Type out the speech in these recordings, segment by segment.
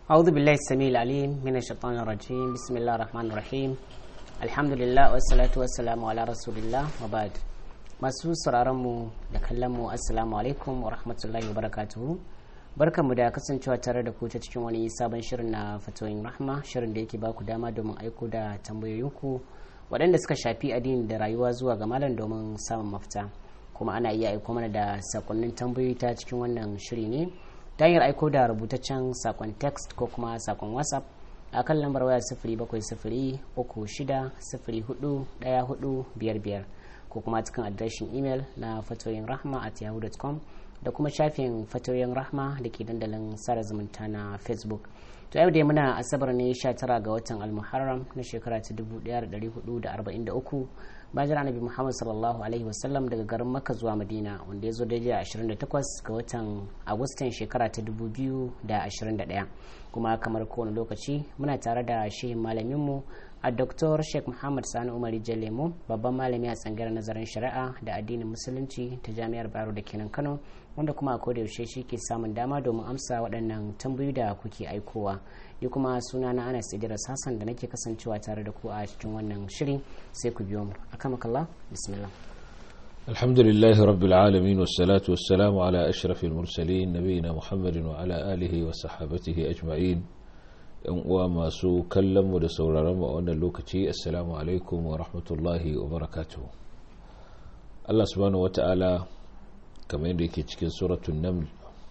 أعوذ بالله السميع العليم من الشيطان الرجيم بسم الله الرحمن الرحيم الحمد لله والصلاة والسلام على رسول الله وبعد masu sauraron mu da kallon mu assalamu alaikum wa rahmatullahi wa barakatuhu barkanmu da kasancewa tare da ku ta cikin wani sabon shirin na fatoyin rahma shirin da yake baku dama domin aiko da tambayoyinku waɗanda suka shafi addini da rayuwa zuwa ga malam domin samun mafita kuma ana iya aiko mana da sakonnin tambayoyi ta cikin wannan shiri ne ta hanyar aiko da rubutaccen sakon text ko kuma sakon whatsapp a kan lambar waya sifiri bakwai sifiri uku shida sifiri hudu ɗaya hudu biyar biyar ko kuma cikin adireshin imel na fatoyin rahma at yahoo.com da kuma shafin fatoyin rahma da ke dandalin sada zumunta na facebook to yau dai muna asabar ne 19 ga watan almuharram na shekara ta 1443 bayan annabi muhammad sallallahu alaihi wasallam daga garin makka zuwa madina wanda ya zo daidai a 28 ga watan agustan shekara ta 2021 kuma kamar kowane lokaci muna tare da shehin malaminmu a Dr. Sheikh Muhammad Sani Umar Jalemu babban malami a tsangar nazarin shari'a da addinin musulunci ta Jami'ar Bayero da kenan Kano wanda kuma a koda yaushe shi ke samun dama domin amsa waɗannan tambayoyi da kuke aikowa ni kuma suna na Anas Idris Hassan da nake kasancewa tare da ku a cikin wannan shiri sai ku biyo mu akamakallah bismillah الحمد لله رب العالمين والصلاة والسلام على أشرف المرسلين نبينا محمد وعلى آله وصحابته أجمعين yan uwa masu kallon mu da sauraron mu a wannan lokaci assalamu alaikum wa rahmatullahi wa barakatuh Allah subhanahu wata'ala kamar yadda yake cikin suratun naml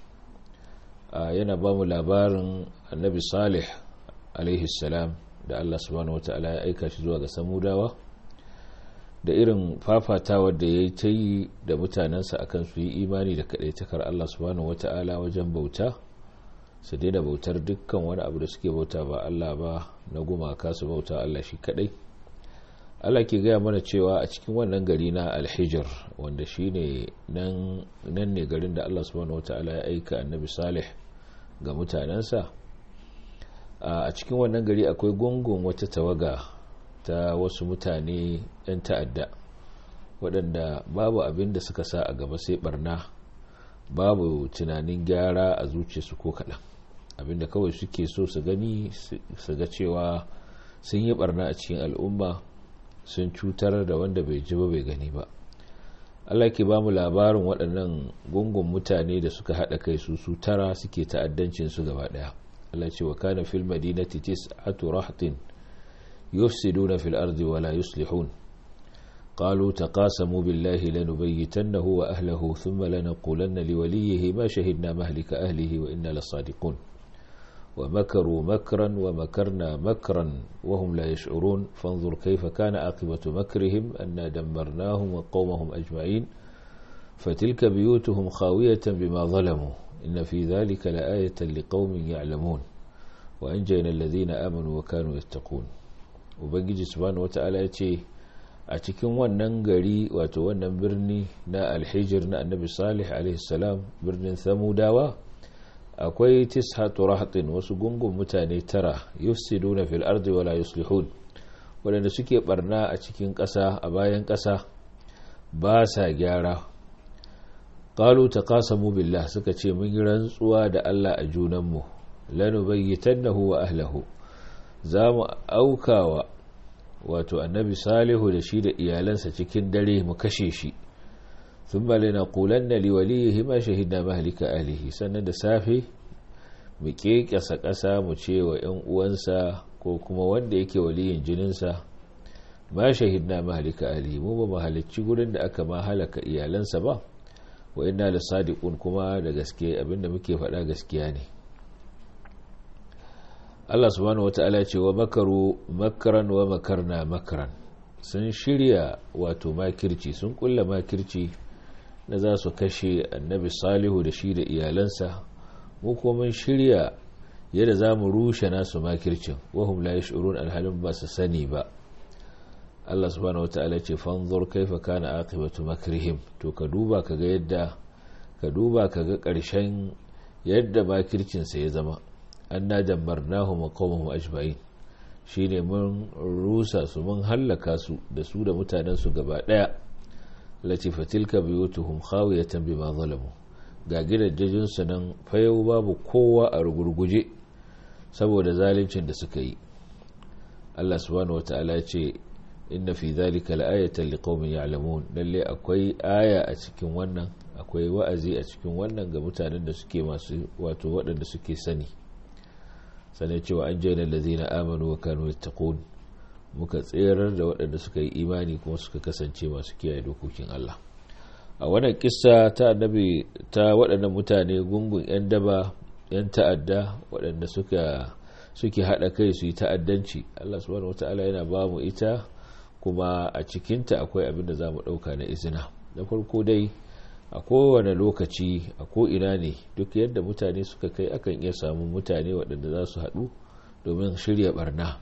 yana ba mu labarin annabi salih alaihi salam da Allah subhanahu wata'ala ya aika shi zuwa ga samudawa da irin fafatawa da ya yi ta yi da mutanensa akan su yi imani da kaɗaitakar Allah subhanahu wata'ala wajen bauta su daina bautar dukkan wani abu da suke bauta ba Allah ba na gumaka su bauta Allah shi kadai Allah ke gaya mana cewa a cikin wannan gari na alhijir wanda shi ne nan ne garin da Allah subhanahu wataala ya aika annabi salih ga mutanensa a cikin wannan gari akwai gungun wata tawaga ta wasu mutane 'yan ta'adda waɗanda babu abin da suka sa a gaba sai barna babu tunanin gyara a zuciyarsu ko kaɗan abinda kawai suke so su gani su ga cewa sun yi barna a cikin al'umma sun cutar da wanda bai ji ba bai gani ba Allah ke ba mu labarin waɗannan gungun mutane da suka haɗa kai su su tara suke ta'addancin su gaba ɗaya Allah ce wa kana fil madinati tis'atu rahtin yufsiduna fil ardi wa la yuslihun قالوا تقاسموا بالله لنبيتنه وأهله ثم لنقولن لوليه ما شهدنا مهلك أهله وإنا لصادقون ومكروا مكرا ومكرنا مكرا وهم لا يشعرون فانظر كيف كان عاقبة مكرهم أنا دمرناهم وقومهم أجمعين فتلك بيوتهم خاوية بما ظلموا إن في ذلك لآية لقوم يعلمون وأنجينا الذين آمنوا وكانوا يتقون وبنجي سبحانه وتعالى يتيه a cikin wannan gari wato wannan birni na alhijir na annabi salih alaihissalam birnin samudawa akwai tishatu rahatin wasu gungun mutane tara yufsiduna fil ardi wala yuslihun waɗanda suke barna a cikin ƙasa a bayan ƙasa ba sa gyara qalu taqasamu billah suka ce mun yi rantsuwa da Allah a junanmu lanubayyitannahu wa ahlihi za mu aukawa wato annabi salihu da shi da iyalansa cikin dare mu kashe shi sun bale na kulan na liwaliyi ma shahidna mahalika alihi sannan da safe mu kekasa ƙasa mu ce wa 'yan uwansa ko kuma wanda yake waliyin jininsa ma shahidna mahalika alihi mu ba mahalicci gurin da aka ma halaka iyalansa ba wa inna la sadiqun kuma da gaske abinda muke faɗa gaskiya ne Allah subhanahu wata'ala ce wa makaru makaran wa makarna makaran sun shirya wato makirci sun kulla makirci na za su kashe annabi salihu da shi da iyalansa mu kuma mun shirya yadda za mu rushe nasu makircin wahum la yash'urun alhalin ba su sani ba Allah subhanahu wata'ala ce fanzur kaifa kana aqibatu makrihim to ka duba kaga yadda ka duba kaga karshen yadda makircin sa ya zama anna dammarnahum wa qaumahum ajma'in shine mun rusa su mun hallaka su da su da mutanen su gaba daya lati fatilka biyutuhum khawiyatan bima zalamu ga gidajen su nan fayau babu kowa a rugurguje saboda zaluncin da suka yi Allah subhanahu wata'ala ce inna fi dhalika la'ayatan liqaumin ya'lamun lalle akwai aya a cikin wannan akwai wa'azi a cikin wannan ga mutanen da suke masu wato waɗanda suke sani sanai cewa an jaina allazina amanu wa kanu yattaqun muka tserar da waɗanda suka yi imani kuma suka kasance masu kiyaye dokokin Allah a wannan kissa ta annabi ta waɗannan mutane gungun 'yan daba 'yan ta'adda waɗanda suka suke haɗa kai su yi ta'addanci Allah subhanahu wata'ala yana ba mu ita kuma a cikinta akwai abin da za mu ɗauka na izina na farko dai a kowane lokaci a ko'ina ne duk yadda mutane suka kai akan iya samun mutane waɗanda za su haɗu domin shirya barna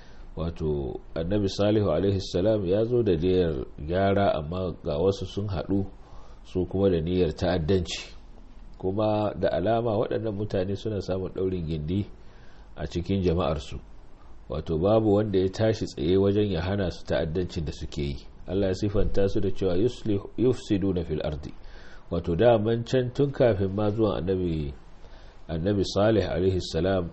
wato annabi salihu alaihissalam ya zo da niyyar gyara amma ga wasu sun haɗu su kuma da niyyar ta'addanci kuma da alama waɗannan mutane suna samun ɗaurin gindi a cikin jama'arsu wato babu wanda ya tashi tsaye wajen ya hana su ta'addancin da suke yi allah ya sifanta su da cewa yufsidu na fil ardi wato daman can tun kafin ma zuwan annabi annabi salih alaihi salam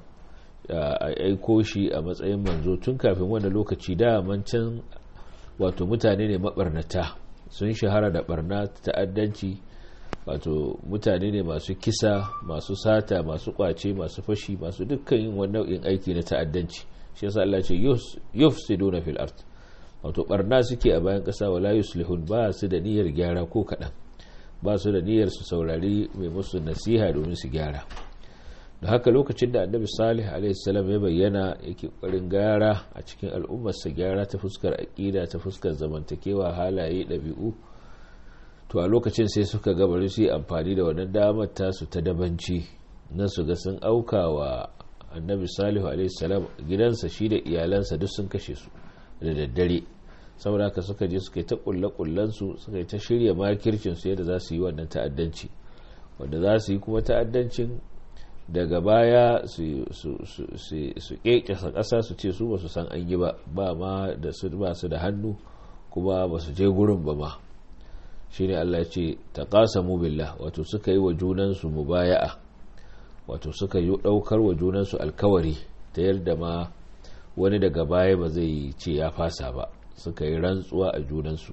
a aiko shi a matsayin manzo tun kafin wanda lokaci daman can wato mutane ne mabarnata sun shahara da barna ta'addanci wato mutane ne masu kisa masu sata masu kwace masu fashi masu dukkan yin wani nau'in aiki na ta'addanci shi yasa Allah ce yufsiduna fil ard wato barna suke a bayan kasa wala yuslihun ba su da niyyar gyara ko kadan ba su da niyyar su saurari mai musu nasiha domin su gyara da haka lokacin da annabi salih alaihissalam ya bayyana yake ƙwarin gyara a cikin al'ummarsa gyara ta fuskar aƙida ta fuskar zamantakewa halaye ɗabi'u to a lokacin sai suka gabari su yi amfani da wannan damar tasu ta dabanci na su ga sun auka wa annabi salihu alaihissalam gidansa shi da iyalansa duk sun kashe su da daddare saboda haka suka je suka yi ta kulle-kullensu suka yi ta shirya makircinsu yadda za su yi wannan ta'addanci wanda za su yi kuma ta'addancin daga baya su kekesa ƙasa su ce su ba su san an yi ba ba ma da su ba su da hannu kuma ba su je gurin ba ma shi ne Allah ce ta ƙasa billah wato suka yi wa junansu mubaya'a wato suka yi ɗaukar wa junansu alkawari ta yadda ma wani daga baya ba zai ce ya fasa ba suka yi rantsuwa a junansu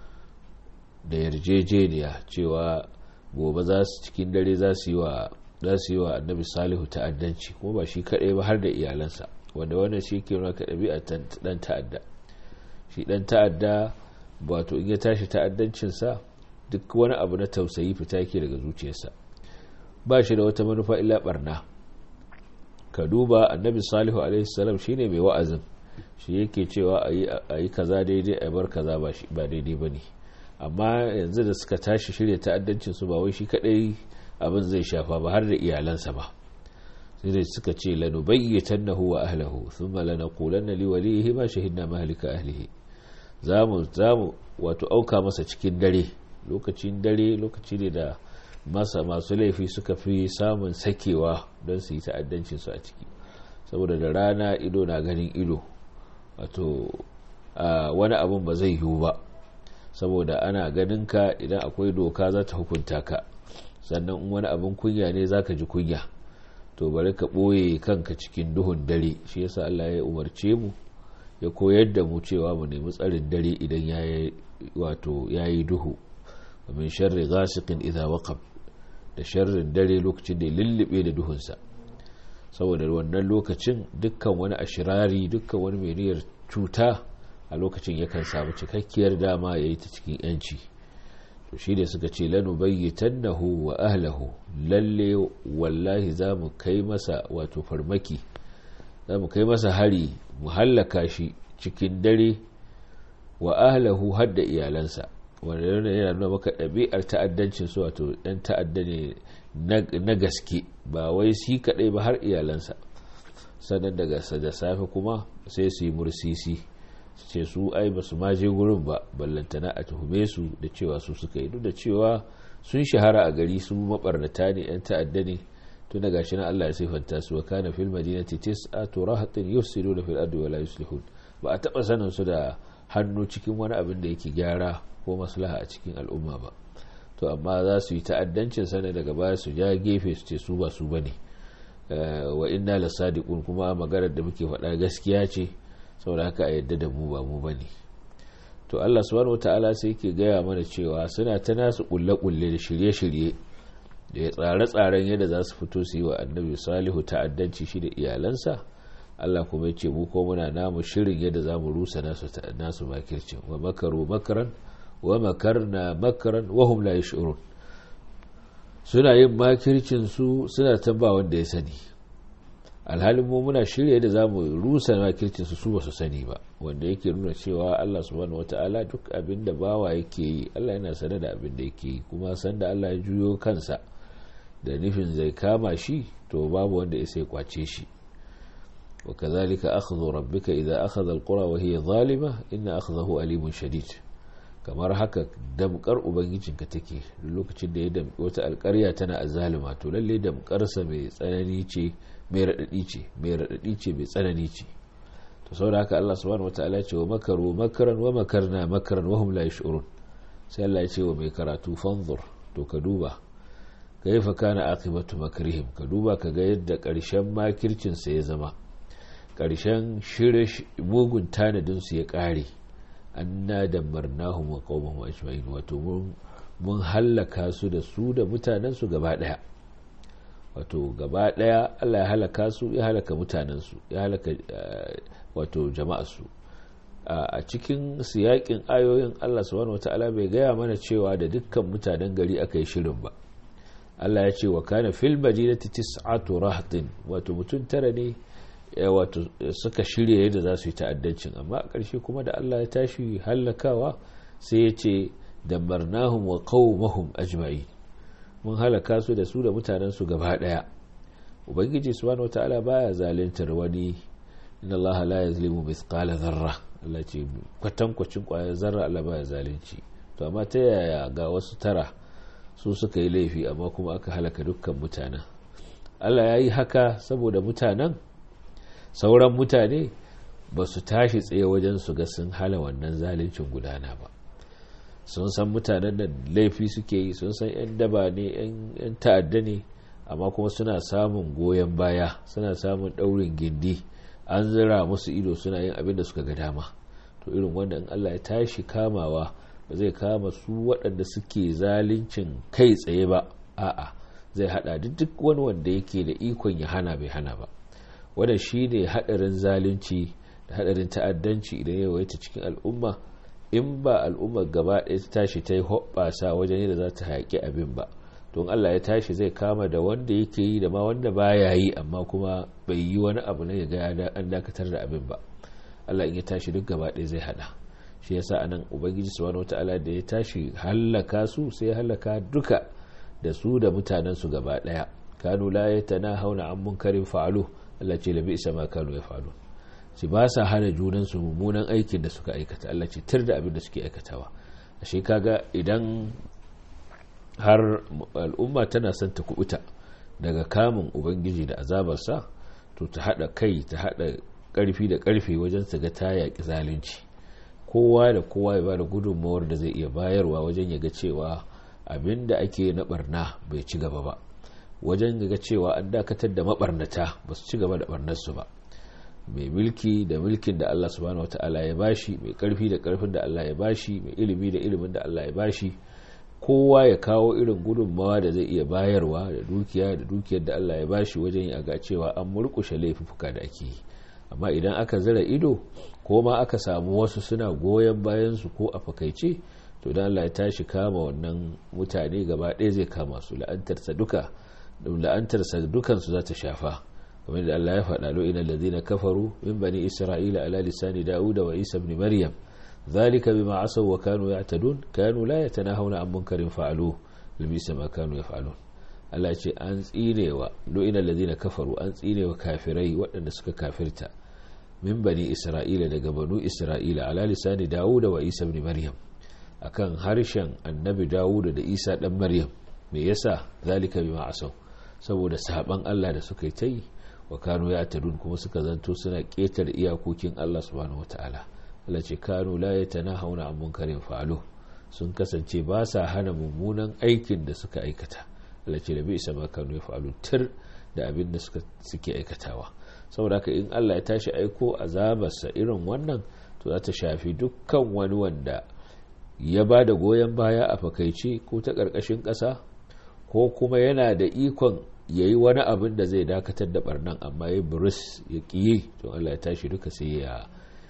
da yarjejeniya cewa gobe za su cikin dare za su yi wa za su yi wa annabi salihu ta'addanci kuma ba shi kaɗai ba har da iyalansa wanda wannan shi ke nuna ɗabi'a ɗan ta'adda shi ɗan ta'adda wato in ya tashi ta'addancinsa duk wani abu na tausayi fita yake daga zuciyarsa ba shi da wata manufa illa barna ka duba annabi salihu alaihi salam shine mai wa'azin shi yake cewa a yi kaza daidai a bar kaza ba daidai ba ne amma yanzu da suka tashi shirya ta'addancinsu ba wai shi kaɗai abin zai shafa ba har da iyalansa ba sai da suka ce lanubayyatan na huwa ahlahu sun malana kulan na liwalihi ma shahidna mahalika ahlihi za mu wato auka masa cikin dare lokacin dare lokaci ne da masa masu laifi suka fi samun sakewa don su yi ta'addancinsu a ciki saboda da rana ido na ganin ido wato wani abin ba zai yiwu ba saboda ana ganin ka idan akwai doka za ta hukunta ka sannan in wani abin kunya ne zaka ji kunya to bari ka ɓoye kanka cikin duhun dare shi yasa Allah ya umarce mu ya koyar da mu cewa mu nemi tsarin dare idan ya wato yayi duhu min sharri ghasiqin idha waqab da sharrin dare lokacin da ya lullube da duhunsa saboda wannan lokacin dukkan wani ashirari dukkan wani mai niyyar cuta a lokacin yakan samu cikakkiyar dama yayi ta cikin yanci to shi ne suka ce lanu bayyitannahu wa ahlahu lalle wallahi za mu kai masa wato farmaki za mu kai masa hari mu hallaka shi cikin dare wa ahlahu har da iyalansa wanda yana yana nuna maka ɗabi'ar ta'addancin su wato ɗan ta'adda ne na gaske ba wai shi kaɗai ba har iyalansa sannan daga da safe kuma sai su yi mursisi ce su ai ba su maje gurin ba ballantana a tuhume su da cewa su suka yi duk da cewa sun shahara a gari su mabarnata ne yan ta'adda ne tun daga shi na Allah ya sifanta su wa kana fil madinati tis'atu rahatin yufsiduna fil ardi wa la yuslihun ba a taba sanin su da hannu cikin wani abin da yake gyara ko maslaha a cikin al'umma ba to amma za su yi ta'addancin sana daga baya su ja gefe su ce su ba su bane wa inna lasadiqun kuma maganar da muke faɗa gaskiya ce saboda haka a yadda da mu ba mu bane to Allah subhanahu wataala sai yake gaya mana cewa suna ta nasu kulle-kulle da shirye-shirye da ya tsare-tsaren yadda za su fito su yi wa annabi salihu ta'addanci shi da iyalansa Allah kuma ya ce mu ko muna namu shirin yadda za mu rusa nasu nasu makircin wa makaru makaran wa makarna makaran wa hum la yash'urun suna yin makircin su suna tamba wanda ya sani alhalin mu muna shirya da za mu rusa makircin su su ba su sani ba wanda yake nuna cewa Allah subhanahu wataala duk abin da bawa yake yi Allah yana sane da abin da yake yi kuma sanda Allah ya juyo kansa da nufin zai kama shi to babu wanda ya sai kwace shi wa kazalika akhdhu rabbika idza akhadha alqura wa hiya zalima inna akhdahu alimun shadid kamar haka damkar ubangijinka take lokacin da ya damki wata alƙarya tana azzalima to lalle damkarsa mai tsanani ce mai radadi ce mai radadi ce mai tsanani ce to saboda haka Allah subhanahu wataala ya ce wa makaru makaran wa makarna makaran wa hum la yash'urun sai Allah ya ce wa mai karatu fanzur to ka duba kaifa kana aqibatu makrihim ka duba ka ga yadda ƙarshen makircin sa ya zama ƙarshen shirye mugun tanadin su ya ƙare anna damarnahum wa qaumahum ajma'in wato mun mun hallaka su da su da mutanen su gaba daya wato gaba daya Allah ya halaka su ya halaka mutanen su ya halaka wato jama'a su a cikin siyakin ayoyin Allah subhanahu wataala bai gaya mana cewa da dukkan mutanen gari aka yi shirin ba Allah ya ce wa kana fil madinati tis'atu rahtin wato mutum tara ne wato suka shirya yadda za su yi ta'addancin amma a ƙarshe kuma da Allah ya tashi hallakawa sai ya ce damarnahum wa qaumahum ajma'i mun halaka su da su da mutanen su gaba daya ubangiji subhanahu wataala baya zaluntar wani inna Allah la yazlimu mithqala dharra Allah ce kwatankwacin kwayar zarra Allah baya zalunci to amma ta yaya ga wasu tara su suka yi laifi amma kuma aka halaka dukkan mutanen Allah ya yi haka saboda mutanen sauran mutane ba su tashi tsaye wajen su ga sun hala wannan zaluncin gudana ba sun san mutanen da laifi suke yi sun san 'yan daba ne 'yan ta'adda ne amma kuma suna samun goyon baya suna samun daurin gindi an zira musu ido suna yin abin da suka ga dama to irin wanda in allah ya tashi kamawa ba zai kama su waɗanda suke zaluncin kai tsaye ba a'a zai hada duk wani wanda yake da ikon ya hana bai hana ba wannan shine hadarin zalunci da hadarin ta'addanci idan ya yawaita cikin al'umma in ba al'ummar gaba ɗaya ta tashi ta yi hoɓɓasa wajen yadda za ta haƙi abin ba don Allah ya tashi zai kama da wanda yake yi da ma wanda baya yi amma kuma bai yi wani abu na ya ga an dakatar da abin ba Allah in ya tashi duk gaba ɗaya zai hada shi yasa anan ubangiji subhanahu wataala da ya tashi hallaka su sai ya hallaka duka da su da mutanen su gaba ɗaya kanu la yatanahawna an munkarin fa'alu Allah ce labi isa ma kanu ya fa'alu ci ba sa hana junan su mummunan aikin da suka aikata Allah ce tir da abin da suke aikatawa ashe kaga idan har al'umma tana son ta kubuta daga kamun ubangiji da azabarsa to ta hada kai ta hada karfi da karfe wajen su ga ta yaƙi zalunci kowa da kowa ya bada gudunmawar da zai iya bayarwa wajen ya ga cewa abin da ake na barna bai ci gaba ba wajen ga cewa an dakatar da mabarnata ba su ci gaba da barnarsu ba mai mulki da mulkin da Allah subhanahu wata'ala ya bashi mai karfi da karfin da Allah ya bashi mai ilimi da ilimin da Allah ya bashi kowa ya kawo irin gudunmawa da zai iya bayarwa da dukiya da dukiyar da Allah ya bashi wajen ya ga cewa an murkushe laifuka da ake yi amma idan aka zira ido ko ma aka samu wasu suna goyon bayan su ko a fakaice to dan Allah ya tashi kama wannan mutane gaba ɗaya zai kama su la'antarsa duka la'antarsa dukansu za ta shafa kamar da Allah ya faɗa lo ina ladina kafaru min bani isra'ila ala lisani dauda wa isa ibn maryam zalika bima asaw wa kanu ya'tadun kanu la yatanahawna an munkarin fa'alu labisa ma kanu yaf'alun Allah ce an tsinewa lo ina ladina kafaru an tsinewa kafirai waɗanda suka kafirta min bani isra'ila daga banu isra'ila ala lisani dauda wa isa ibn maryam akan harshen annabi dawuda da isa dan maryam me yasa zalika bima asaw saboda saban Allah da suka yi ta yi wa kanu ya tadun kuma suka zanto suna ƙetare iyakokin Allah subhanahu wataala Allah ce kanu la yatanahawna an munkarin fa'alu sun kasance ba sa hana mummunan aikin da suka aikata Allah ce da bi isa ma kanu ya fa'alu tir da abin da suke aikatawa saboda haka in Allah ya tashi aiko azabarsa irin wannan to za ta shafi dukkan wani wanda ya ba da goyon baya a fakaici ko ta ƙarƙashin ƙasa ko kuma yana da ikon ya yi wani abin da zai dakatar da barnan amma ya buris ya ƙiye to Allah ya tashi duka sai ya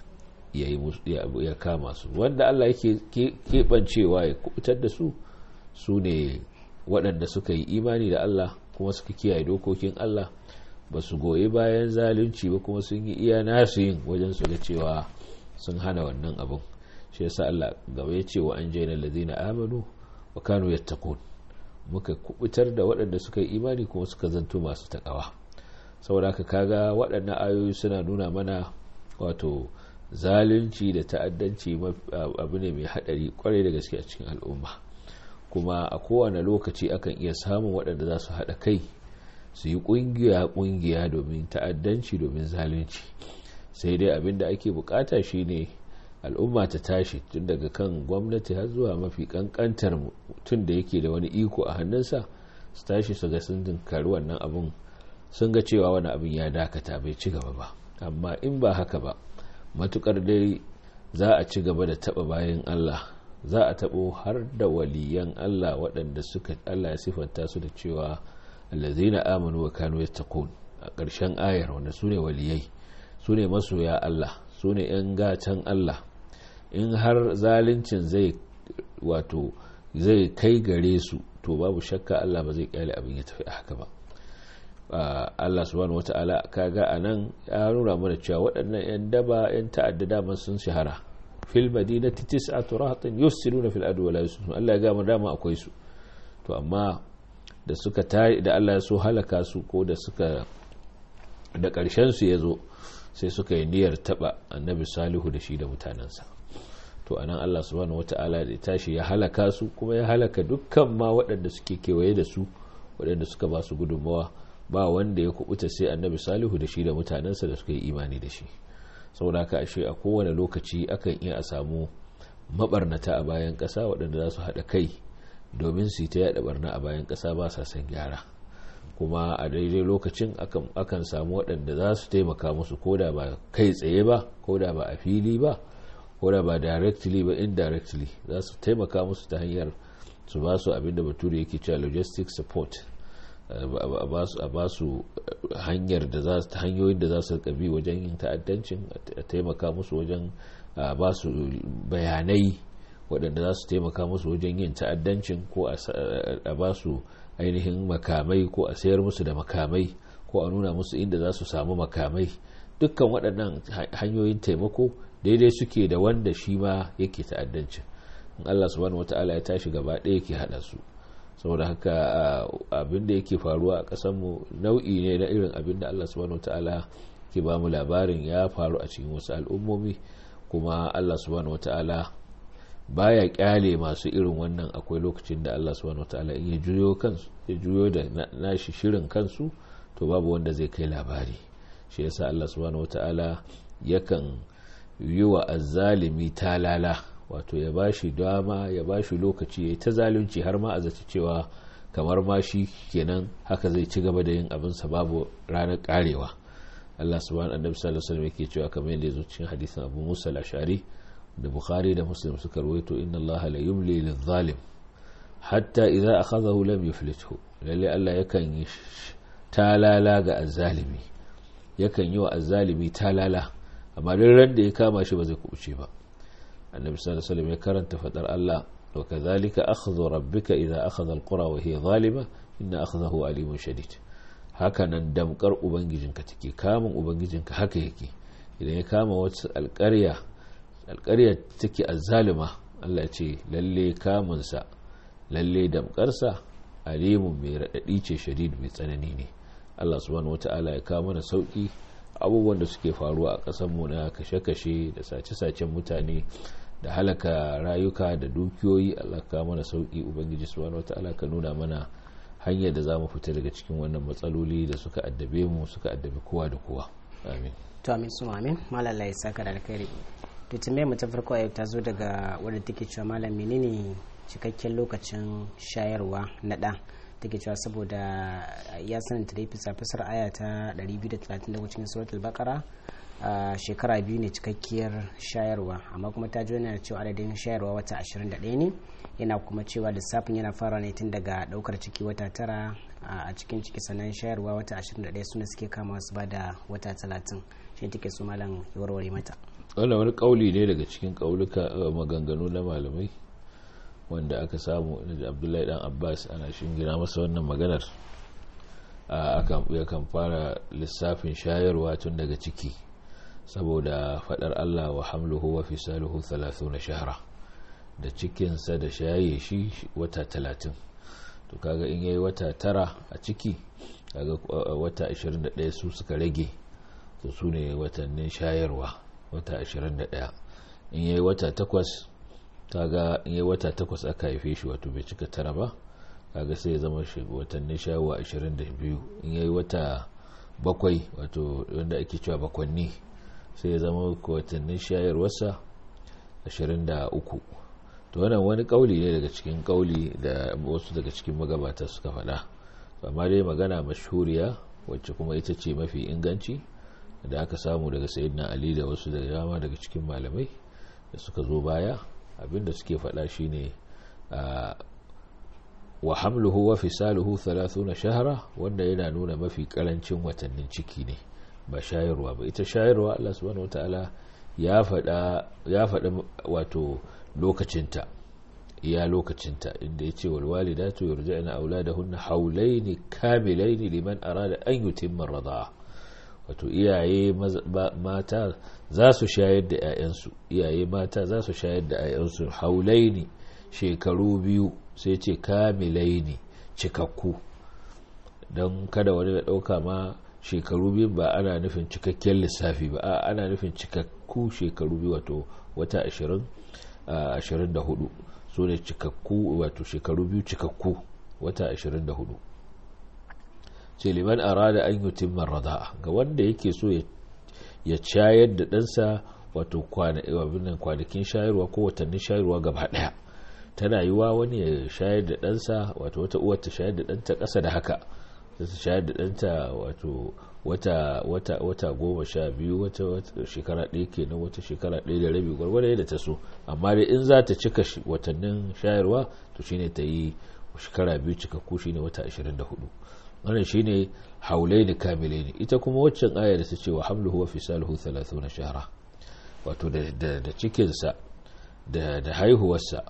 ya kama su wanda Allah yake keɓancewa ya kubutar da su su ne waɗanda suka yi imani da Allah kuma suka kiyaye dokokin Allah ba su goyi bayan zalunci ba kuma sun yi iya nasu yin wajen su ga cewa sun hana wannan abin shi yasa Allah gaba ya ce wa an jaina ladina amanu wa kanu yattaqun muka kubutar da waɗanda suka yi imani kuma suka zanto masu takawa saboda haka kaga waɗannan ayoyi suna nuna mana wato zalunci da ta'addanci abu ne mai haɗari kwarai da gaske a cikin al'umma kuma a kowane lokaci akan iya samun waɗanda za su haɗa kai su yi ƙungiya-ƙungiya domin ta'addanci domin zalunci sai dai abin da ake bukata shine al'umma ta tashi tun daga kan gwamnati har zuwa mafi kankantar mutum da yake da wani iko a hannunsa su tashi su ga sun dinkari wannan abin sun ga cewa wani abin ya dakata bai ci gaba ba amma in ba haka ba matukar dai za a ci gaba da taba bayan Allah za a tabo har da waliyan Allah waɗanda suka Allah ya sifanta su da cewa allazina amanu wa kanu yattaqun a ƙarshen ayar wanda su ne waliyai su ne masoya Allah su ne 'yan gatan Allah in har zalincin zai wato zai kai gare su to babu shakka Allah ba zai kyale abin ya tafi haka ba Allah subhanahu wata'ala kaga anan ya nuna mana cewa waɗannan 'yan daba 'yan ta'adda dama sun shahara fil madinati tis'atu rahatin yusiruna fil adu wala yusiruna Allah ya ga dama akwai su to amma da suka tayi da Allah ya so halaka su ko da suka da ƙarshen su ya zo sai suka yi niyyar taba annabi salihu da shi da mutanensa to anan Allah subhanahu wata'ala da tashi ya halaka su kuma ya halaka dukkan ma waɗanda suke kewaye da su waɗanda suka ba su gudunmawa ba wanda ya kubuta sai annabi salihu da shi da mutanensa da suka yi imani da shi saboda haka ashe a kowane lokaci akan iya a samu mabarnata a bayan ƙasa waɗanda za su haɗa kai domin su yi ta yaɗa barna a bayan ƙasa ba sa son gyara kuma a daidai lokacin akan samu waɗanda za su taimaka musu koda ba kai tsaye ba koda ba a fili ba koda ba directly ba indirectly za su taimaka musu ta hanyar su ba su abinda bature yake cewa logistic support a ba su hanyar da za ta hanyoyin da za su bi wajen yin ta'addancin a taimaka musu wajen ba su bayanai waɗanda za su taimaka musu wajen yin ta'addancin ko a ba su ainihin makamai ko a sayar musu da makamai ko a nuna musu inda za su samu makamai dukkan waɗannan hanyoyin taimako daidai suke da wanda shi ma yake ta'addancin in Allah subhanahu wata'ala ya tashi gaba ɗaya yake haɗa su saboda haka abin da yake faruwa a ƙasarmu nau'i ne na irin abin da Allah subhanahu wata'ala ke ba mu labarin ya faru a cikin wasu al'ummomi kuma Allah subhanahu wata'ala baya kyale masu irin wannan akwai lokacin da Allah subhanahu wataala in ya juyo kansu ya juyo da nashi shirin kansu to babu wanda zai kai labari shi yasa Allah subhanahu wataala yakan yi wa azzalimi talala wato ya bashi dama ya bashi lokaci ya ta zalunci har ma a zaci cewa kamar ma shi kenan haka zai ci gaba da yin abin sa babu ranar karewa Allah subhanahu annabi sallallahu alaihi wasallam yake cewa kamar yadda ya zo cikin hadisin Abu Musa al-Ash'ari da bukhari da muslim suka rawaito inna allaha la yumli lil-zalim hatta idza akhadhahu lam yuflithu lalle Allah yakan yi talala ga azzalimi yakan yi wa azzalimi talala amma duk ran da ya kama shi ba zai kubuce ba annabi sallallahu alaihi wasallam ya karanta fadar Allah wa kadhalika akhdhu rabbika idza akhadha al-qura wa hiya zalima inna akhdahu alimun shadid haka nan damkar ubangijinka take kamun ubangijinka haka yake idan ya kama wata alƙarya alƙaryar take azzalima Allah ce lalle kamunsa lalle damƙarsa alimun mai raɗaɗi ce shadid mai tsanani ne Allah subhanahu wata'ala ya kawo mana sauƙi abubuwan da suke faruwa a ƙasarmu na kashe-kashe da sace-sacen mutane da halaka rayuka da dukiyoyi Allah ka mana sauƙi ubangiji subhanahu wata'ala ka nuna mana hanyar da za mu fita daga cikin wannan matsaloli da suka addabe mu suka addabe kowa da kowa amin to amin su amin malala ya saka da alkhairi to tambayar mu ta farko yau ta zo daga wadda take cewa malam menene cikakken lokacin shayarwa na ɗa take cewa saboda ya sananta da fisa fasar aya ta 230 cikin suratul baqara shekara biyu ne cikakkiyar shayarwa amma kuma ta ji yana cewa adadin shayarwa wata 21 ne yana kuma cewa lissafin yana fara ne tun daga daukar ciki wata tara a cikin ciki sannan shayarwa wata 21 suna suke kama su ba da wata 30 shi take su malam ya warware mata wannan wani kauli ne daga cikin kauluka maganganu na malamai wanda aka samu da abdullahi dan abbas ana shingina masa wannan maganar yakan fara lissafin shayarwa tun daga ciki saboda fadar allah wa hamluhu wa fisaluhu 30 shahara da cikinsa da shaye shi wata 30 to kaga in yayi wata tara a ciki kaga wata 21 su suka rage to su ne watannin shayarwa wata 21 in yayi wata takwas kaga in yayi wata takwas aka haife shi wato bai cika tara ba kaga sai ya zama shi watannin shayarwa 22 in yayi wata bakwai wato wanda ake cewa bakwanni sai ya zama watannin shayarwarsa 23 to wannan wani kauli ne daga cikin kauli da wasu daga cikin magabata suka faɗa amma dai magana mashhuriya wacce kuma ita ce mafi inganci da aka samu daga sayyidina ali da wasu da dama daga cikin malamai da suka zo baya abinda suke faɗa shine wa hamluhu wa fisaluhu 30 shahara wanda yana nuna mafi karancin watannin ciki ne ba shayarwa ba ita shayarwa Allah subhanahu wataala ya faɗa ya faɗa wato lokacinta iya lokacinta inda ya ce walwalidatu yurja'na auladahunna haulaini kamilaini liman arada an yutimma radha wato iyaye mata za su shayar da 'ya'yansu iyaye mata za su shayar da 'ya'yansu haulaini shekaru biyu sai ce kamilaini cikakku don kada wani da ɗauka ma shekaru biyu ba ana nufin cikakken lissafi ba ana nufin cikakku shekaru biyu wato wata ashirin ashirin da hudu su ne cikakku wato shekaru biyu cikakku wata ashirin da hudu ce liman arada an yi timmar rada'a ga wanda yake so ya shayar da ɗansa wato kwanakin shayarwa ko watannin shayarwa gaba ɗaya tana yiwa wani ya shayar da ɗansa wato wata uwar ta shayar da ɗanta ƙasa da haka ta shayar da ɗanta wato wata wata wata goma sha biyu wata shekara ɗaya kenan wata shekara ɗaya da rabi gwargwada yadda ta so amma dai in za ta cika watannin shayarwa to shine ta yi shekara biyu cikakku shine wata 24 wannan shine haulai da kamilai ne ita kuma waccan aya da ta ce wa hamluhu wa fisaluhu 30 shahara wato da cikinsa da haihuwarsa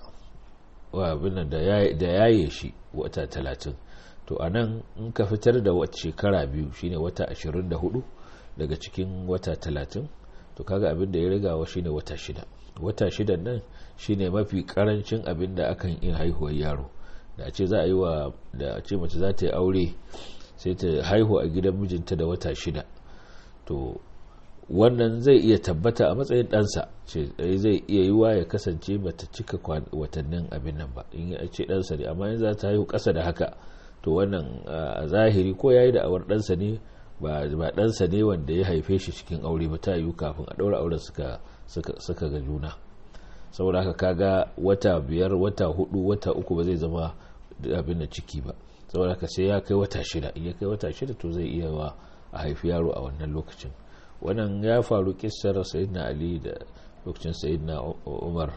da yaye shi wata 30 to a nan in ka fitar da wata shekara biyu shine wata 24 daga cikin wata 30 to kaga abin da ya riga wa shine wata shida wata shidan nan shine mafi karancin abin da akan iya haihuwar yaro da ce za a yi wa da ce mace za ta yi aure sai ta haihu a gidan mijinta da wata shida to wannan zai iya tabbata a matsayin ɗansa ce zai iya yiwa ya kasance bata cika watannin abin nan ba in ya ce ɗansa ne amma in za ta haihu ƙasa da haka to wannan a zahiri ko ya yi da awar ɗansa ne ba ɗansa ne wanda ya haife shi cikin aure ba ta yiwu kafin a ɗaura auren suka ga juna saboda haka kaga wata biyar wata hudu wata uku ba zai zama abin da ciki ba saboda haka sai ya kai wata shida in ya kai wata shida to zai iya wa a haifi yaro a wannan lokacin wannan ya faru kissar sayyidina ali da lokacin sayyidina umar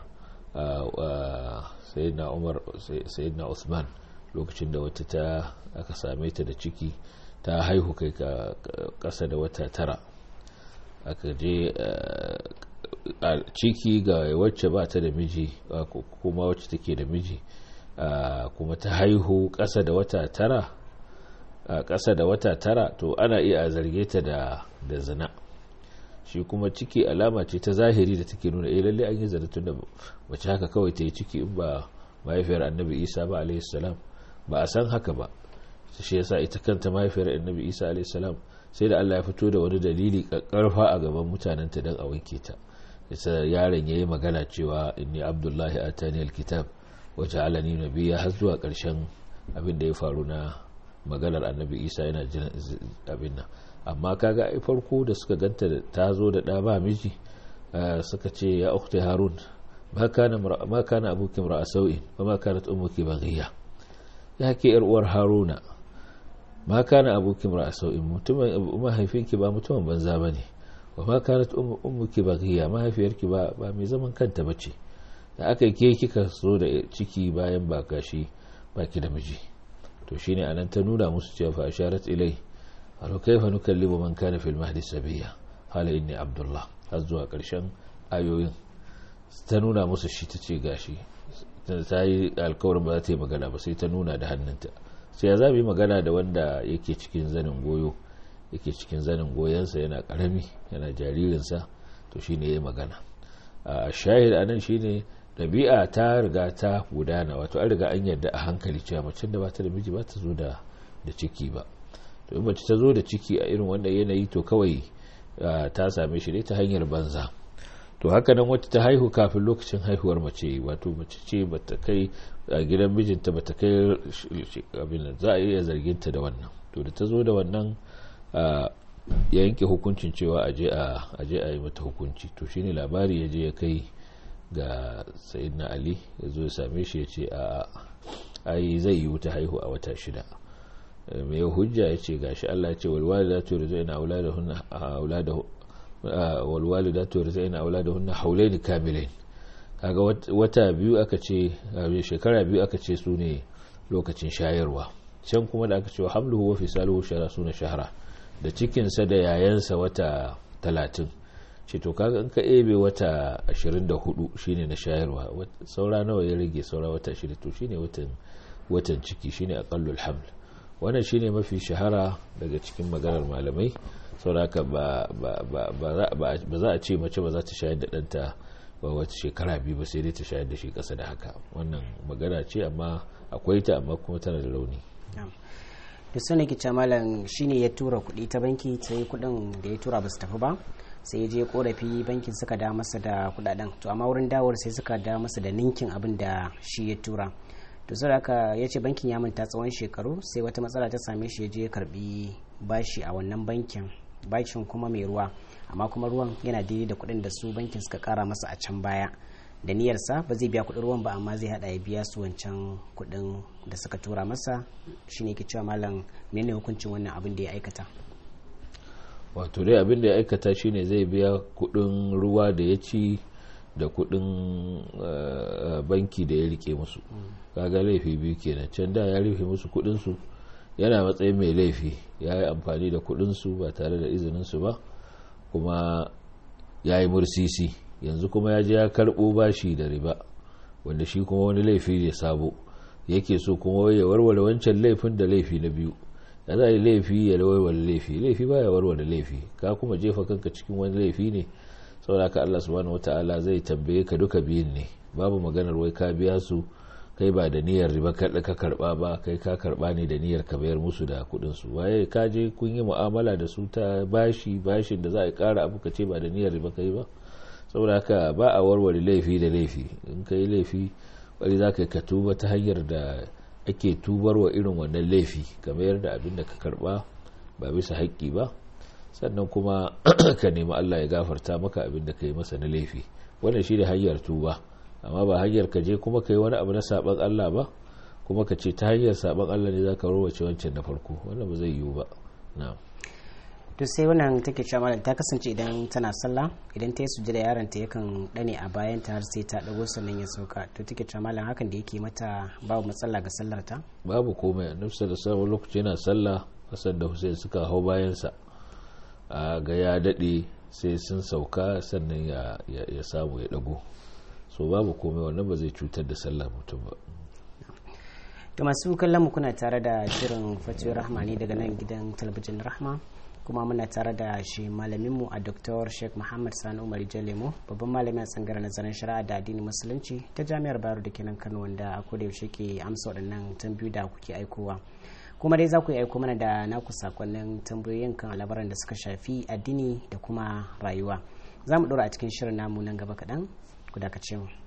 sayyidina umar sayyidina usman lokacin da wata ta aka same ta da ciki ta haihu kai kasa da wata tara aka je a ciki ga wacce ba ta da miji kuma wacce take da miji kuma ta haihu ƙasa da wata tara ƙasa da wata tara to ana iya a zarge ta da zina shi kuma ciki alama ce ta zahiri da take nuna eh lalle an yi zina tun da mace haka kawai ta yi ciki in ba mahaifiyar annabi isa ba alaihi salam ba a san haka ba shi yasa ita kanta mahaifiyar annabi isa alaihi salam sai da Allah ya fito da wani dalili karfa a gaban mutanenta don a wanke ta yasa yaron ya yi magana cewa inni abdullahi atani alkitab waje alani nabiya har zuwa ƙarshen abin da ya faru na maganar annabi isa yana jin abin nan amma kaga ai farko da suka ganta ta zo da ɗa ba miji suka ce ya ukhti harun ma kana abuki mar'a sau'in wa ma kanat ummuki baghiya ya ke yar uwar haruna ma kana abuki mara sau'in mutumin mahaifinki ba mutumin banza bane wa ma kanat ummuki baghiya mahaifiyarki ba ba mai zaman kanta bace da aka ke kika so da ciki bayan ba gashi baki da miji to shine anan ta nuna musu cewa fa asharat ilai alo kaifa nukallimu man kana fil mahdi sabiya qala inni abdullah har zuwa karshen ayoyin ta nuna musu shi ta ce gashi ta yi alkawarin ba za ta yi magana ba sai ta nuna da hannunta sai ya zabi magana da wanda yake cikin zanin goyo yake cikin zanin goyonsa yana karami yana jaririnsa to shine ya magana a shahid anan shine ɗabi'a ta riga ta gudana wato an riga an yarda a hankali cewa macen da ba ta da miji ba ta zo da ciki ba to in mace ta zo da ciki a irin wannan yanayi to kawai ta same shi ne ta hanyar banza to haka nan wata ta haihu kafin lokacin haihuwar mace wato mace ce bata kai a gidan mijinta bata kai abin za a iya zargin ta da wannan to da ta zo da wannan ya yanke hukuncin cewa a je a yi mata hukunci to shine labari ya je ya kai ga sayyidina ali ya zo ya same shi ya ce a ai zai yi wuta haihu a wata shida mai hujja ya ce gashi Allah ya ce walwalidatu rizqina auladahunna auladahu walwalidatu rizqina auladahunna haulaini kamilain kaga wata biyu aka ce shekara biyu aka ce su ne lokacin shayarwa can kuma da aka ce hamluhu wa fisaluhu shara suna shahara da cikinsa da yayansa wata talatin ce to kaga in ka ebe wata 24 shine na shayarwa saura nawa ya rage saura wata 20 to shine watan watan ciki shine aqallul haml wannan shine mafi shahara daga cikin maganar malamai sauraka ba ba za a ce mace ba za ta shayar da ɗanta ba wata shekara biyu ba sai dai ta shayar da shi ƙasa da haka wannan magana ce amma akwai ta amma kuma tana da rauni da su ne kice malam shine ya tura kuɗi ta banki sai kuɗin da ya tura ba su tafi ba sai ya je korafi bankin suka da masa da kuɗaɗen to amma wurin dawar sai suka da masa da ninkin abin da shi ya tura to sai haka ya ce bankin ya manta tsawon shekaru sai wata matsala ta same shi ya je ya karbi bashi a wannan bankin bashin kuma mai ruwa amma kuma ruwan yana daidai da kuɗin da su bankin suka kara masa a can baya da niyyarsa ba zai biya kuɗin ruwan ba amma zai hada ya biya su wancan kuɗin da suka tura masa shine ke cewa malam menene hukuncin wannan abin da ya aikata wato dai abin da ya aikata shine zai biya kuɗin ruwa da ya ci da kuɗin banki da ya rike musu kaga laifi biyu kenan can da ya rufe musu kuɗin su yana matsayin mai laifi ya yi amfani da kuɗin su ba tare da izinin su ba kuma ya yi mursisi yanzu kuma ya je ya karɓo bashi da riba wanda shi kuma wani laifi ne sabo yake so kuma ya warware wancan laifin da laifi na biyu da za a yi laifi ya warware laifi laifi ba ya warware laifi ka kuma jefa kanka cikin wani laifi ne saboda ka Allah subhanahu wataala zai tambaye ka duka biyun ne babu maganar wai ka biya su kai ba da niyyar riba kaɗa ka karɓa ba kai ka karɓa ne da niyyar ka bayar musu da kuɗin su waye ka je kun yi mu'amala da su ta bashi bashin da za a ƙara abu ka ce ba da niyyar riba kai ba saboda haka ba a warware laifi da laifi in ka yi laifi wani za ka ka tuba ta hanyar da ake tubar wa irin wannan laifi kamar da abin da ka karba ba bisa haƙƙi ba sannan kuma ka nemi Allah ya gafarta maka abin da ka yi masa na laifi wannan shi da hanyar tuba amma ba hanyar ka je kuma ka yi wani abu na saɓan Allah ba kuma ka ce ta hanyar saɓan Allah ne za ka rowace wancan na farko wannan ba zai yiwu ba na'am to sai wannan take cewa malam ta kasance idan tana sallah idan ta yi sujjada yaron ta yakan dane a bayan ta har sai ta dago sannan ya sauka to take cewa malam hakan da yake mata babu matsala ga sallar ta babu komai annabi sallallahu alaihi lokaci yana sallah Hassan da Hussein suka hau bayan sa a ga ya dade sai sun sauka sannan ya ya samu ya dago so babu komai wannan ba zai cutar da sallar mutum ba to masu kallon mu kuna tare da shirin fatiyo rahmani daga nan gidan talabijin rahma kuma muna tare da shi malaminmu a dr sheikh muhammad sani umar jalemo babban malami a tsangar nazarin shari'a da addinin musulunci ta jami'ar bayero da kenan kano wanda a koda yaushe ke amsa waɗannan tambayoyi da kuke aikowa kuma dai za ku yi aiko mana da naku sakonnin tambayoyin kan labaran da suka shafi addini da kuma rayuwa za mu ɗora a cikin shirin namu nan gaba kaɗan ku dakace mu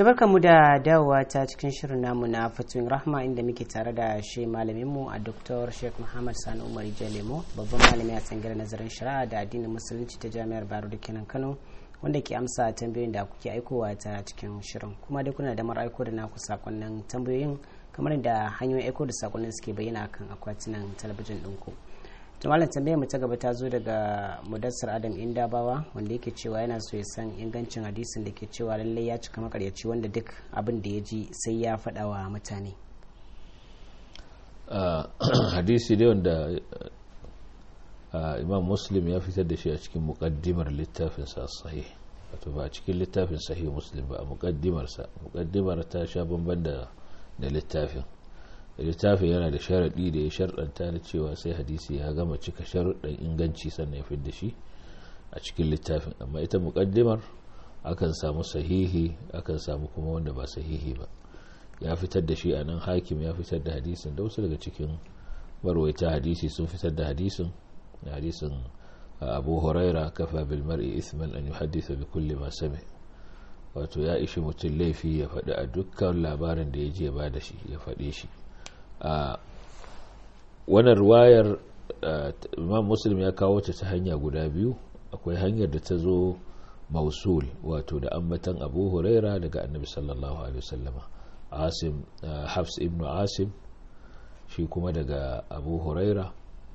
tabarka mu da dawowa ta cikin shirin namu na fatuwin rahma inda muke tare da shi malaminmu a dr sheikh muhammad sani umar lemo babban malami a tsangirar nazarin shari'a da addinin musulunci ta jami'ar baro da kenan kano wanda ke amsa tambayoyin da kuke aikowa ta cikin shirin kuma dai kuna da mara aiko da naku sakonnin tambayoyin kamar da hanyoyin aiko da sakonnin suke bayyana kan akwatunan talabijin ɗinku. to malam tambayar mu ta gaba ta zo daga mudassar adam indabawa wanda yake cewa yana so ya san ingancin hadisin da ke cewa lallai ya cika makaryaci wanda duk abin da ya ji sai ya faɗa wa mutane hadisi ne wanda imam muslim ya fitar da shi a cikin muƙaddimar littafin sa sahih wato ba a cikin littafin sahih muslim ba a muƙaddimar sa muƙaddimar ta sha bamban da littafin littafin yana da sharaɗi da ya sharɗanta na cewa sai hadisi ya gama cika sharuɗan inganci sannan ya fidda shi a cikin littafin amma ita muƙaddimar akan samu sahihi akan samu kuma wanda ba sahihi ba ya fitar da shi a nan hakim ya fitar da hadisin da wasu daga cikin marwaita hadisi sun fitar da hadisin hadisin abu huraira kafa bil mar'i ithman an yuhaddisa bi kulli ma sami wato ya ishi mutum laifi ya faɗi a dukkan labarin da ya je ba da shi ya faɗe shi a wannan ruwayar imam muslim ya kawo ta ta hanya guda biyu akwai hanyar da ta zo mausul wato da ambatan abu huraira daga annabi sallallahu alaihi wasallama asim hafs ibn asim shi kuma daga abu huraira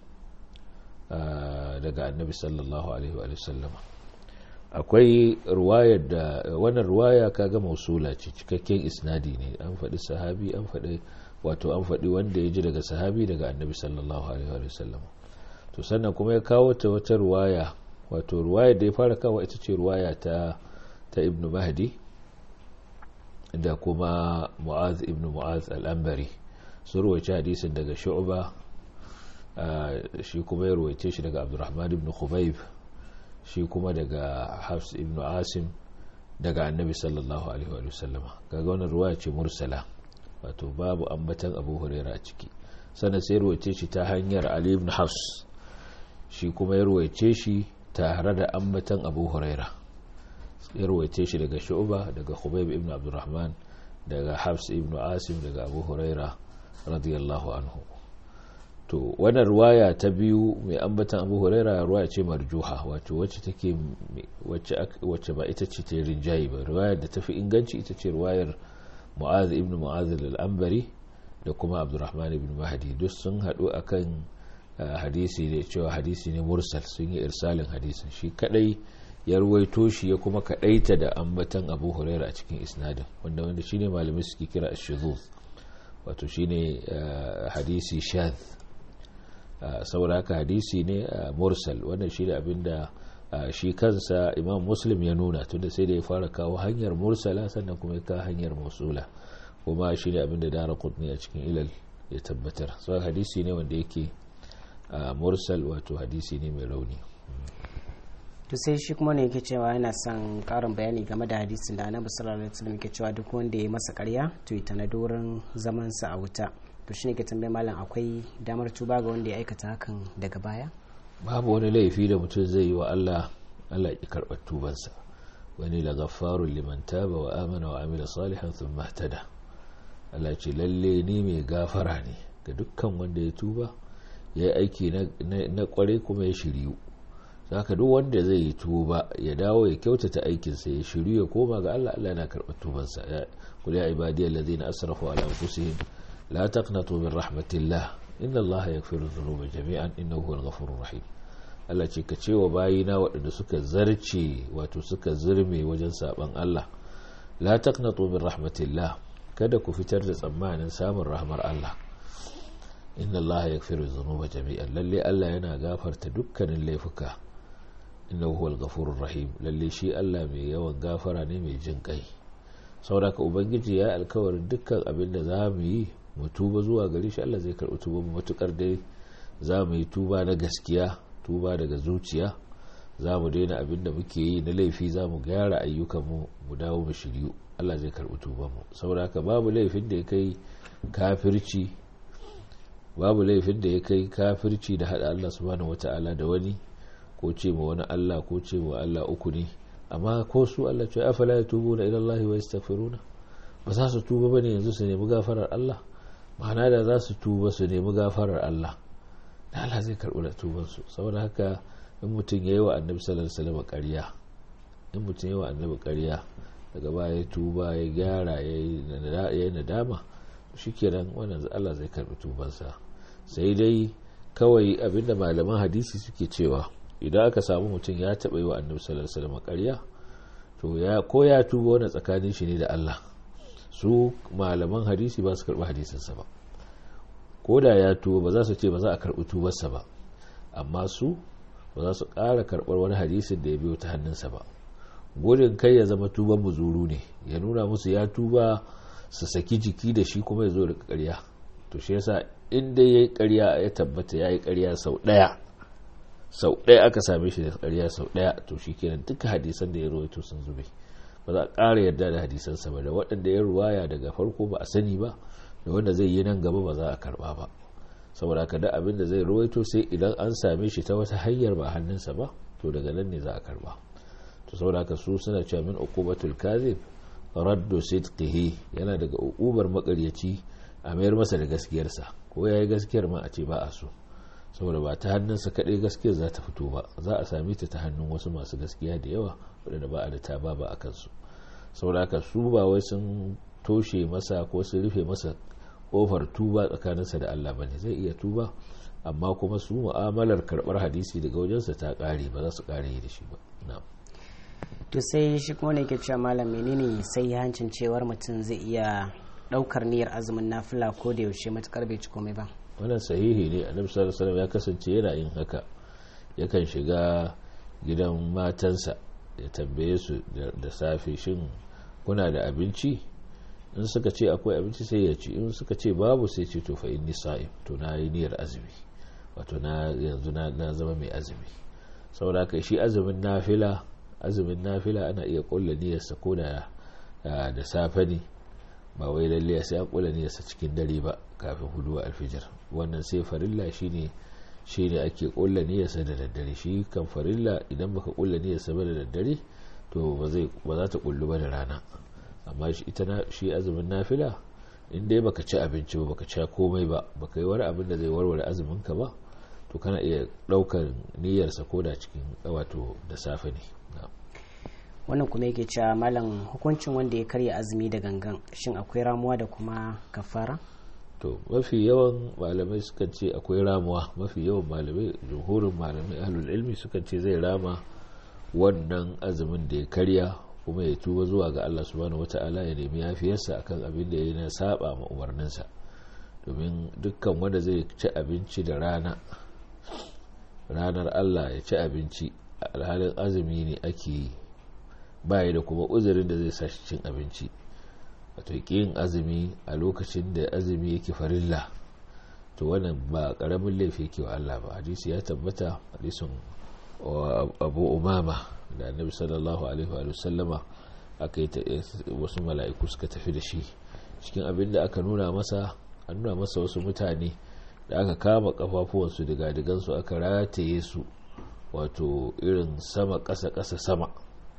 daga annabi sallallahu alaihi wasallama akwai ruwayar da wannan ruwaya kaga mausula ce cikakken isnadi ne an faɗi sahabi an faɗi wato an faɗi wanda ya ji daga sahabi daga annabi sallallahu alaihi wa sallam to sannan kuma ya kawo ta wata ruwaya wato ruwaya da ya fara kawo ita ce ruwaya ta ta ibn mahdi da kuma mu'az ibn mu'az al-ambari su ruwace hadisin daga shu'ba shi kuma ya ruwace shi daga abdurrahman ibn khubayb shi kuma daga hafs ibn asim daga annabi sallallahu alaihi wa sallam kaga wannan ruwaya ce mursala wato babu ambatan abu huraira a ciki sannan sai ruwaice shi ta hanyar ali ibn hafs shi kuma ya ruwaice shi tare da ambatan abu huraira ya ruwaice shi daga shu'ba daga khubayb ibn abdurrahman daga hafs ibn asim daga abu huraira radiyallahu anhu to wannan ruwaya ta biyu mai ambatan abu huraira ruwaya ce marjuha wato wacce take wacce ba ita ce ta rinjayi ba ruwayar da tafi inganci ita ce ruwayar mu'az ibn mu'az al-ambari da kuma abdurrahman ibn mahdi duk sun haɗu akan hadisi ne cewa hadisi ne mursal sun yi irsalin hadisin shi kadai ya ruwaito shi ya kuma kadaita da ambatan abu huraira a cikin isnadin wanda wanda shine malamai suke kira ash-shuzuz wato shine hadisi shadh saboda haka hadisi ne mursal wannan shine abinda shi kansa imam muslim ya nuna tunda sai da ya fara kawo hanyar mursala sannan kuma ya kawo hanyar musula kuma shi ne abinda dara kudni a cikin ilal ya tabbatar so hadisi ne wanda yake mursal wato hadisi ne mai rauni to sai shi kuma ne yake cewa yana son karin bayani game da hadisin da annabi sallallahu alaihi wasallam yake cewa duk wanda ya masa karya to ita na dorin zaman sa a wuta to shine ke tambaye malam akwai damar tuba ga wanda ya aikata hakan daga baya babu wani laifi da mutum zai yi wa Allah Allah ya karɓar tubansa wani la ghaffarun liman taba wa amana wa amila salihan thumma ihtada Allah ce lalle ni mai gafara ne ga dukkan wanda ya tuba ya yi aiki na kware kuma ya shiryu saka duk wanda zai yi tuba ya dawo ya kyautata aikinsa ya shiryu ya koma ga Allah Allah yana karɓar tubansa ya kul ya ibadiyal ladina asrafu ala anfusihim la taqnatu min rahmatillah inna Allah yaghfiru dhunuba jami'an innahu huwal ghafurur rahim Allah ce ka ce wa bayina waɗanda suka zarce wato suka zirme wajen saban Allah la taqnatu min rahmatillah kada ku fitar da tsammanin samun rahmar Allah inna Allah yaghfiru dhunuba jami'an lalle Allah yana gafarta dukkanin laifuka innahu huwal ghafurur rahim lalle shi Allah mai yawan gafara ne mai jin kai saboda ka ubangiji ya alkawarin dukkan abin da za mu yi mu tuba zuwa gare shi Allah zai karɓi tuba mu matukar dai za mu yi tuba na gaskiya tuba daga zuciya za mu daina abin da muke yi na laifi za mu gyara ayyukanmu mu dawo mu shiryu Allah zai karɓi tuba mu saboda haka babu laifin da ya kai kafirci babu laifin da ya kai kafirci da hada Allah subhanahu wata'ala da wani ko ce ma wani Allah ko ce ma Allah uku ne amma ko su Allah ce afala yatubuna ila Allah wa yastaghfiruna ba za su tuba ba ne yanzu su nemi gafarar Allah ma'ana da za su tuba su nemi gafarar Allah da Allah zai karɓi da tubansu saboda haka in mutum ya yi wa annabi sallallahu alaihi wasallam ƙarya in mutum ya yi wa annabi ƙarya daga baya ya tuba ya gyara ya yi nadama shikenan wannan Allah zai karɓi tubansa sai dai kawai abinda malaman hadisi suke cewa idan aka samu mutum ya taɓa yi wa annabi sallallahu alaihi wasallam ƙarya to ya ko ya tuba wani tsakanin shi ne da Allah su malaman hadisi ba su karɓi hadisinsa ba ko da ya tuba ba za su ce ba za a karɓi tubarsa ba amma su ba za su ƙara karɓar wani hadisin da ya biyo ta hannunsa ba gudun kai ya zama tuban muzuru ne ya nuna musu ya tuba su saki jiki da shi kuma ya zo da ƙarya to shi yasa inda ya yi ƙarya ya tabbata ya yi ƙarya sau ɗaya sau ɗaya aka same shi da ƙarya sau ɗaya to shi kenan duka hadisan da ya rawaito sun zube ba za a ƙara yarda da hadisansa ba da waɗanda ya ruwaya daga farko ba a sani ba da wanda zai yi nan gaba ba za a karɓa ba saboda haka da abin da zai rawaito sai idan an same shi ta wata hanyar ba hannunsa ba to daga nan ne za a karɓa to saboda haka su suna cewa min uqubatul kadhib raddu sidqihi yana daga uqubar makaryaci a mayar masa da gaskiyarsa ko yayi gaskiyar ma a ce ba a so saboda ba ta hannunsa kaɗai gaskiyar za ta fito ba za a same ta ta hannun wasu masu gaskiya da yawa waɗanda ba a da ta ba ba a kansu saboda haka su ba wai sun toshe masa ko sun rufe masa kofar tuba tsakaninsa da Allah bane zai iya tuba amma kuma su mu'amalar karɓar hadisi daga wajensa ta ƙare ba za su ƙare yi da shi ba na'am to sai shi kuma ne ke cewa malam menene sai hancin cewar mutum zai iya daukar niyyar azumin nafila ko da yaushe matukar bai ci komai ba wannan sahihi ne annabi sallallahu alaihi wasallam ya kasance yana yin haka yakan shiga gidan matansa ya tambaye su da safe shin kuna da abinci in suka ce akwai abinci sai ya ci in suka ce babu sai ce to fa inni sa'im to na yi niyyar azumi wato na yanzu na zama mai azumi saboda haka shi azumin nafila azumin nafila ana iya kulla niyyarsa ko da da safe ne ba wai lalle sai an kulla niyyarsa cikin dare ba kafin hudu alfijir wannan sai farilla shine shine ake kulla niyyarsa da daddare shi kan farilla idan baka kulla niyyarsa ba da daddare to ba zai ba za ta kullu ba da rana amma shi ita na shi azumin nafila in dai baka ci abinci ba baka ci komai ba baka yi wani abin da zai warware azumin ka ba to kana iya daukar niyyarsa ko da cikin wato da safe ne wannan kuma yake cewa malam hukuncin wanda ya karya azumi da gangan shin akwai ramuwa da kuma kafara to mafi yawan malamai sukan ce akwai ramuwa mafi yawan malamai jumhurin malamai ahlul ilmi sukan ce zai rama wannan azumin da ya karya kuma ya tuba zuwa ga Allah subhanahu wata'ala ya nemi yafiyarsa akan abin da ya na saba ma umarninsa domin dukkan wanda zai ci abinci da rana ranar Allah ya ci abinci alhalin azumi ne ake yi baya da kuma uzurin da zai sa shi cin abinci wato yin azumi a lokacin da azumi yake farilla to wannan ba karamin laifi yake wa Allah ba hadisi ya tabbata hadisin abu umama da annabi sallallahu alaihi wa sallama aka yi wasu mala'iku suka tafi da shi cikin abin da aka nuna masa an nuna masa wasu mutane da aka kama kafafuwansu daga digansu aka rataye su wato irin sama ƙasa ƙasa sama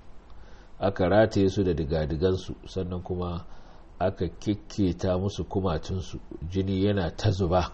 aka rataye su da digadigansu sannan kuma aka kikketa musu kumatunsu jini yana ta zuba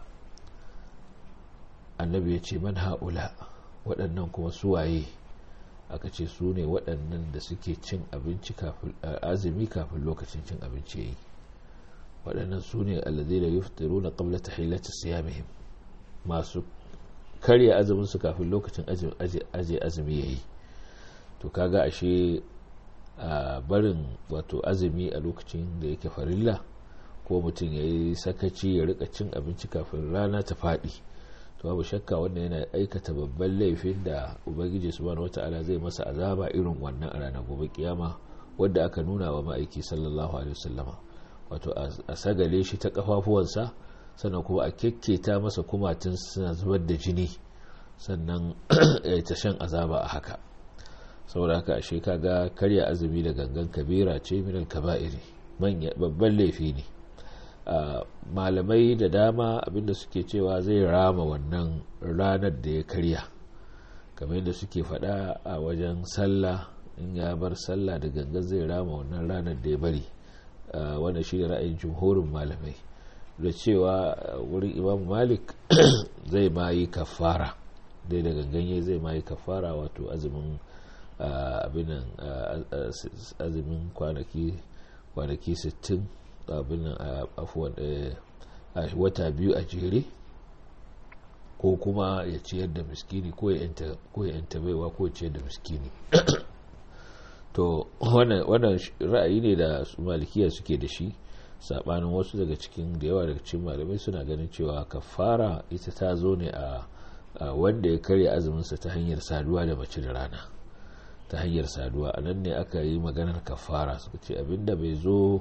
annabi ya ce man ha'ula waɗannan kuma suwaye aka ce su ne waɗannan da suke cin abinci kafin azumi kafin lokacin cin abinci yayi waɗannan su ne allazi da yuftiru na qabla tahillati siyamihim masu karya azumin su kafin lokacin aje azumi yayi to kaga ashe a barin wato azumi a lokacin da yake farilla ko mutum ya yi sakaci ya rika cin abinci kafin rana ta faɗi to babu shakka wannan yana aikata babban laifin da ubangiji subhanahu wata'ala zai masa azaba irin wannan a ranar gobe kiyama wadda aka nuna wa ma'aiki sallallahu alaihi wasallama wato a sagale shi ta kafafuwansa sannan kuma a kekketa masa kumatun suna zubar da jini sannan ya ta shan azaba a haka saboda haka ashe kaga karya azumi da gangan kabira ce minal kaba'iri babban laifi ne malamai da dama abinda suke cewa zai rama wannan ranar da ya karya kamar yadda suke faɗa a wajen sallah in ya bar sallah da gangan zai rama wannan ranar da ya bari wanda shi ne ra'ayin jumhurin malamai da cewa wurin imam malik zai ma yi kafara dai da ganganye zai ma yi kafara wato azumin abinan azumin kwanaki kwanaki 60 abinan afuwan wata biyu a jere ko kuma ya ciyar da miskini ko ya yanta baiwa ko ya ciyar da miskini to wannan ra'ayi ne da malikiya suke da shi sabanin wasu daga cikin da yawa daga cikin malamai suna ganin cewa kafara ita ta zo ne a wanda ya karya azuminsa ta hanyar saduwa da mace da rana ta hanyar saduwa a nan ne aka yi maganar kafara suka ce abinda bai zo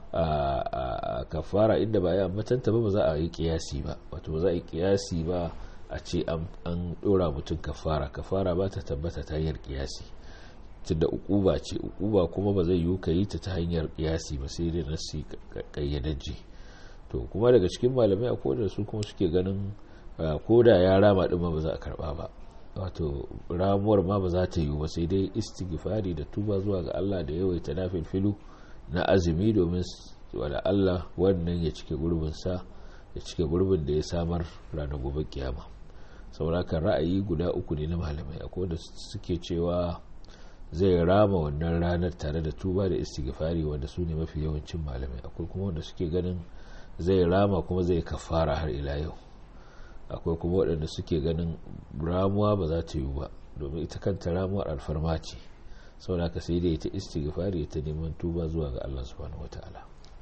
a kafara inda ba ya matanta ba ba za a yi kiyasi ba wato ba za a yi kiyasi ba a ce an dora mutum kafara kafara ba ta tabbata ta hanyar kiyasi tunda ukuba ce ukuba kuma ba zai yiwu ka yi ta ta hanyar kiyasi ba sai dai nasi kayyadajje to kuma daga cikin malamai akwai da su kuma suke ganin ko da ya rama din ba za a karba ba wato ramuwar ma ba za ta yiwu ba sai dai istighfari da tuba zuwa ga Allah da yawaita nafil filu na azumi domin wada Allah wannan ya cike gurbin sa ya cike gurbin da ya samar ranar gobe kiyama saboda ra'ayi guda uku ne na malamai akwai da suke cewa zai rama wannan ranar tare da tuba da istighfari wanda su ne mafi yawancin malamai akwai kuma wanda suke ganin zai rama kuma zai kafara har ila yau akwai kuma waɗanda suke ganin ramuwa ba za ta yi ba domin ita kanta ramuwar alfarma ce saboda ka sai da ita istighfari ta neman tuba zuwa ga Allah subhanahu wataala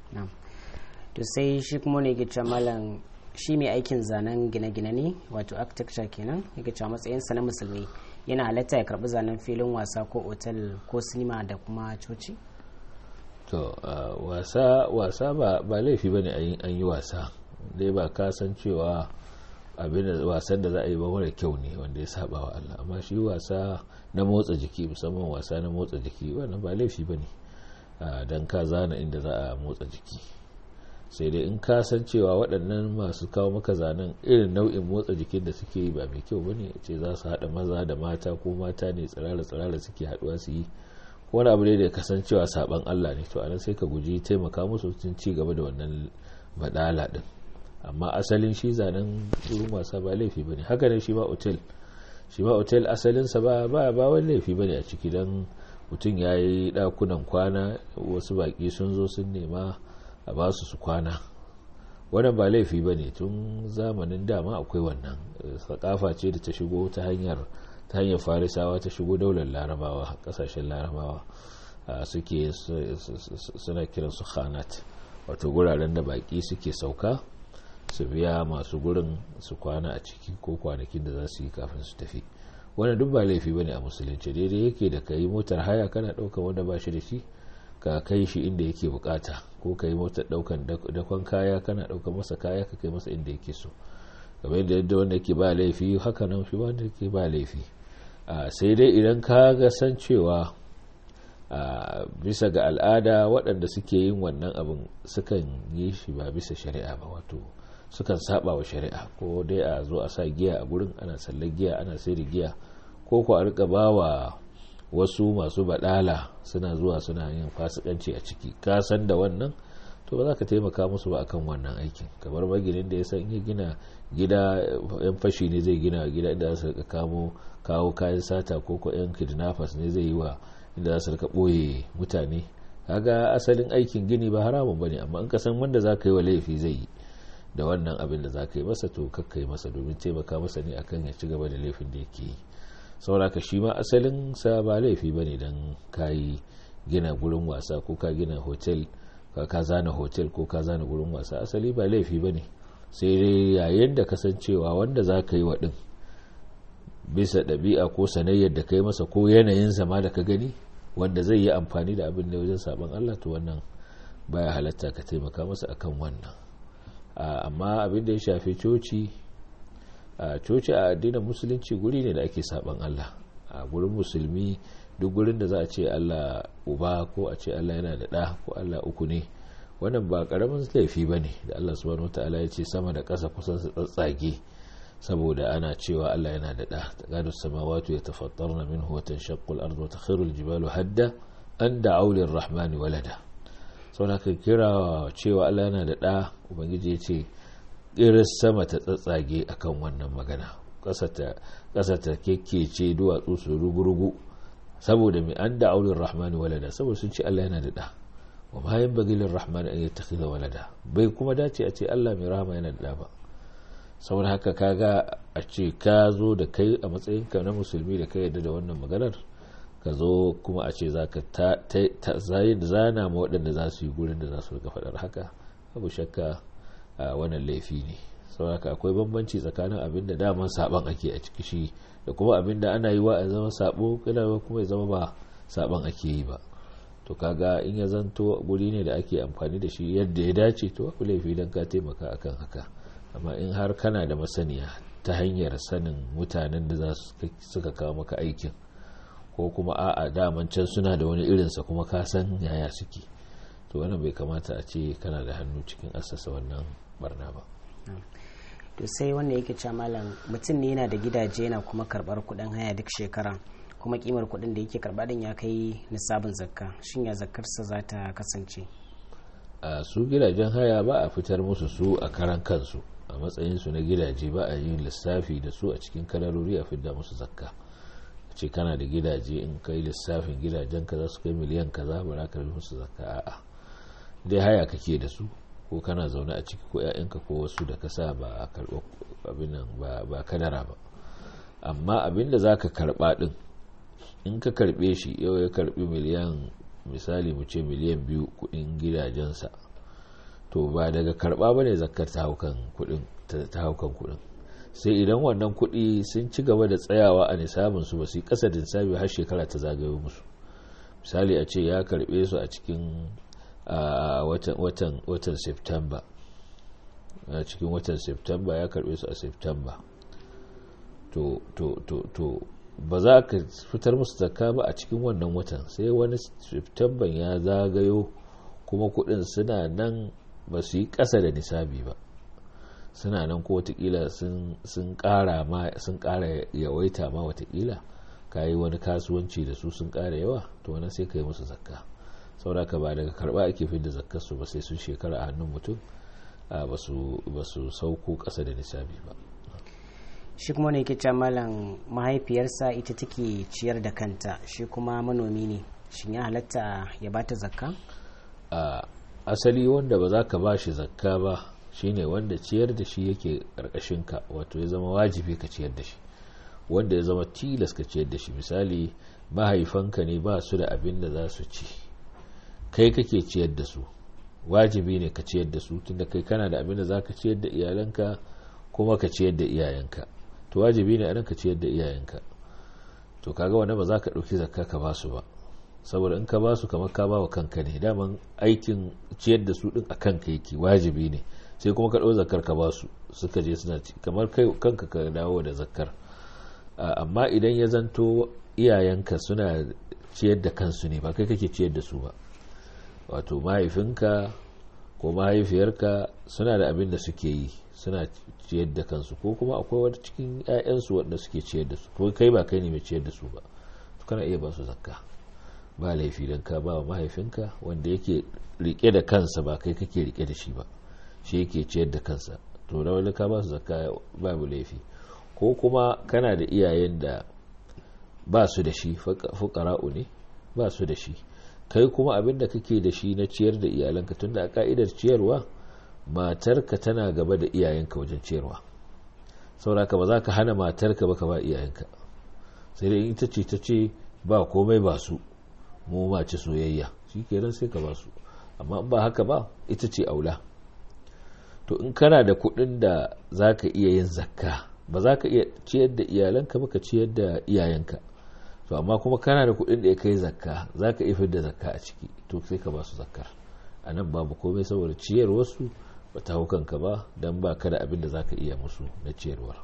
to sai shi kuma ne gice malam shi mai aikin zanen gine-gine ne wato architecture kenan yake cewa matsayinsa na musulmi yana halatta ya karbi zanen filin wasa ko otal ko sinima da kuma coci to wasa wasa ba ba laifi bane an yi wasa dai ba ka san cewa abin wasan da za a yi ba mara kyau ne wanda ya saba wa Allah amma shi wasa na motsa jiki musamman wasa na motsa jiki wannan ba laifi bane dan ka zana inda za a motsa jiki sai dai in ka san cewa waɗannan masu kawo maka zanen irin nau'in motsa jikin da suke yi ba mai kyau bane ce za su haɗa maza da mata ko mata ne tsirara-tsirara suke haɗuwa su yi wani abu ne da kasancewa saban Allah ne to anan sai ka guji taimaka musu sun ci gaba da wannan badala din amma asalin shi zanen wurin wasa ba laifi bane haka ne shi ma otel shi ma otel asalinsa ba ba ba wani laifi bane a ciki dan mutum ya yi ɗakunan kwana wasu baƙi sun zo sun nema a ba su su kwana wannan ba laifi ba ne tun zamanin dama akwai wannan sakafa ce da ta shigo ta hanyar ta hanyar farisawa ta shigo daular larabawa kasashen larabawa suke suna kiran su khanat wato guraren da baki suke sauka su biya masu gurin su kwana a ciki ko kwanakin da za su yi kafin su tafi wannan duk ba laifi bane a musulunci daidai yake da ka yi motar haya kana ɗaukar wanda ba shi da shi ka kai shi inda yake bukata ko ka yi motar daukan dakon kaya kana daukan masa kaya ka kai masa inda yake so kamar yadda yadda wanda yake ba laifi haka nan shi wanda yake ba laifi sai dai idan ka ga san cewa bisa ga al'ada waɗanda suke yin wannan abin sukan yi shi ba bisa shari'a ba wato sukan saba wa shari'a ko dai a zo a sa giya a gurin ana sallar giya ana sai da giya ko ko a rika ba wa wasu masu badala suna zuwa suna yin fasikanci a ciki ka san da wannan to ba za ka taimaka musu ba akan wannan aikin kamar maginin da ya san ya gina gida yan fashi ne zai gina gida inda za su rika kamo kawo kayan sata ko ko yan kidnappers ne zai yi wa inda za su rika boye mutane kaga asalin aikin gini ba haramun bane amma in ka san wanda za ka yi wa laifi zai yi da wannan abin da za ka yi masa to kakka yi masa domin taimaka masa ne akan ya ci gaba da laifin da yake yi sauraka shi ma asalin sa ba laifi bane dan kayi gina gurin wasa ko ka gina hotel ka zana hotel ko ka zana gurin wasa asali ba laifi bane sai dai yayin da kasancewa wanda za ka yi wa din bisa ɗabi'a ko sanayyar da kai masa ko yanayin zama da ka gani wanda zai yi amfani da abin da wajen saban Allah to wannan baya halatta ka taimaka masa akan wannan amma abin da ya shafi coci a coci a addinin musulunci guri ne da ake saban Allah a gurin musulmi duk gurin da za a ce Allah uba ko a ce Allah yana da ɗa ko Allah uku ne wannan ba ƙaramin laifi ba ne da Allah subhanahu ta'ala ya ce sama da ƙasa kusan su tsatsage saboda ana cewa Allah yana da ɗa ta gado samawatu ya tafattarna minhu wa tanshaqqu al-ardu wa takhiru al-jibalu hadda an da'u lir-rahmani walada sau ka kira cewa Allah yana da ɗa ubangiji ya ce iris sama ta tsatsage akan wannan magana ƙasa ta kekkece duwatsu su rugurugu saboda mai an da aulin rahmani walada saboda sun ce Allah yana da ɗa wa bayan bagilin rahmani an yi takhidha walada bai kuma dace a ce Allah mai rahama yana da ɗa ba saboda haka kaga a ce ka zo da kai a matsayinka na musulmi da ka yarda da wannan maganar ka zo kuma a ce za ka zana ma waɗanda za su yi gurin da za su rika faɗar haka abu shakka a wannan laifi ne saboda akwai bambanci tsakanin abin da daman saban ake a ciki shi da kuma abin da ana yi wa a zama sabo kila kuma ya zama ba saban ake yi ba to kaga in ya zanto guri ne da ake amfani da shi yadda ya dace to abu laifi don ka taimaka akan haka amma in har kana da masaniya ta hanyar sanin mutanen da za suka kawo maka aikin ko kuma a'a daman can suna da wani irinsa kuma ka san yaya suke to wannan bai kamata a ce kana da hannu cikin assasa wannan barna ba to sai wanda yake cewa malam mutum ne yana da gidaje yana kuma karbar kudin haya duk shekara kuma kimar kudin da yake karba din ya kai nisabin zakka shin ya zakkarsa za ta kasance a su gidajen haya ba a fitar musu su a karan kansu a matsayin su na gidaje ba a yin lissafi da su a cikin kalarori a fidda musu zakka ce kana da gidaje in kai lissafin gidajen ka za su kai miliyan kaza ba za ka musu zakka a'a dai haya kake da su ko kana zaune a ciki ko 'ya'yanka ko wasu da ka sa ba a karɓa abin nan ba kadara ba amma abin da za ka karɓa ɗin in ka karɓe shi yau ya karɓi miliyan misali mu ce miliyan biyu kuɗin gidajensa to ba daga karɓa ba ne zakar ta haukan kuɗin sai idan wannan kuɗi sun ci gaba da tsayawa a nisabinsu ba su yi ƙasa da nisabi har shekara ta zagayo musu misali a ce ya karɓe su a cikin a watan watan september a cikin watan september ya karbe su a september to to to to ba za ka fitar musu zakka ba a cikin wannan watan sai wani september ya zagayo kuma kudin suna nan ba su yi kasa da nisabi ba suna nan ko watakila sun kara ma sun kara yawaita ma watakila ka yi wani kasuwanci da su sun kara yawa to wani sai ka yi musu zakka sauraka ba daga karba ake fi da zakkarsu ba sai sun shekara a hannun mutum ba su sauko ƙasa da nisabi ba shi kuma ne ke malam mahaifiyarsa ita take ciyar da kanta shi kuma manomi ne shin ya halatta ya bata zakka a asali wanda ba za ka ba shi zakka ba shine wanda ciyar da shi yake ka wato ya zama wajibi ka ciyar da shi wanda ya zama tilas ka ciyar da shi misali mahaifanka ne ba su da abin da za su ci kai kake ciyar da su wajibi ne ka ciyar da su tunda kai kana da abin da za ka ciyar da iyalanka kuma ka ciyar da iyayenka to wajibi ne a ka ciyar da iyayenka to kaga wanda ba za ka ɗauki zakka ka ba su ba saboda in ka ba su kamar ka ba wa kanka ne daman aikin ciyar da su din a kanka yake wajibi ne sai kuma ka ɗau zakkar ka ba su suka je suna ci kamar kai kanka ka dawo da zakkar amma idan ya zanto iyayenka suna ciyar da kansu ne ba kai kake ciyar da su ba wato mahaifinka ko mahaifiyarka suna da abin da suke yi suna ciyar da kansu ko kuma akwai wata cikin 'ya'yansu wanda suke ciyar da su ko kai ba kai ne mai ciyar da su ba kana iya ba su zakka ba laifi don ka ba wa mahaifinka wanda yake rike da kansa ba kai kake rike da shi ba shi yake ciyar da kansa to da wani ka ba su zakka babu laifi ko kuma kana da iyayen da ba su da shi fukara'u ne ba su da shi kai kuma abin da kake da shi na ciyar da iyalanka tunda a ka'idar ciyarwa matarka tana gaba da iyayenka wajen ciyarwa sauraka ba za ka hana matarka ba ka ba iyayenka sai dai ita ce ta ce ba komai ba su mu ma ci soyayya shi kenan sai ka ba su amma ba haka ba ita ce aula to in kana da kuɗin da za ka iya yin zakka ba za ka iya ciyar da iyalanka ba ka ciyar da iyayenka to amma kuma kana da kuɗin da ya kai zakka za ka iya da zakka a ciki to sai ka ba su zakkar a nan babu komai saboda ciyar wasu ba ta hau kanka ba don ba ka da abin da za ka iya musu na ciyarwar